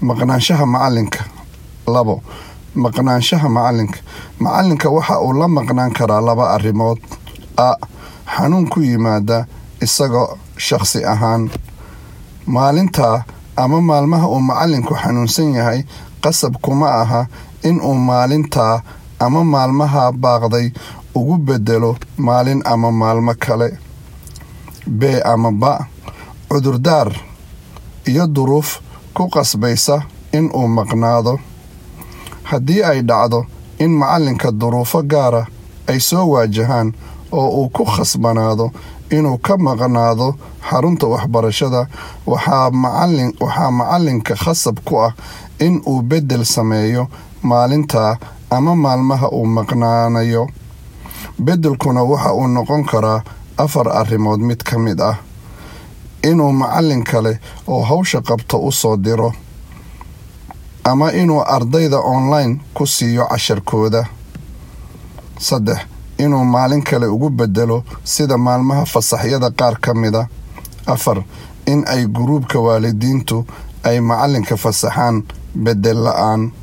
maqnaanshaha macalinka labo maqnaanshaha macalinka macalinka waxa uu la maqnaan karaa laba arrimood a xanuun ku yimaada isagoo shaqsi ahaan maalintaa ama maalmaha uu macalinku xanuunsan yahay qasab kuma aha inuu maalintaa ama maalmaha baaqday ugu bedelo maalin ama maalmo kale b ama ba cudurdaar iyo duruuf ku qasbaysa inuu maqnaado haddii ay dhacdo in macalinka duruufo gaara ay soo waajahaan oo uu ku khasbanaado inuu ka maqnaado xarunta waxbarashada waxaa macalinka khasab ku ah in uu beddel sameeyo maalintaa ama maalmaha uu maqnaanayo beddelkuna waxa uu noqon karaa afar arrimood mid ka mid ah inuu macalin kale oo hawsha qabto u soo diro ama inuu ardayda online ku siiyo casharkooda saddex inuu maalin kale ugu bedelo sida maalmaha fasaxyada qaar ka mida afar in ay guruubka waalidiintu ay macalinka fasaxaan beddel la-aan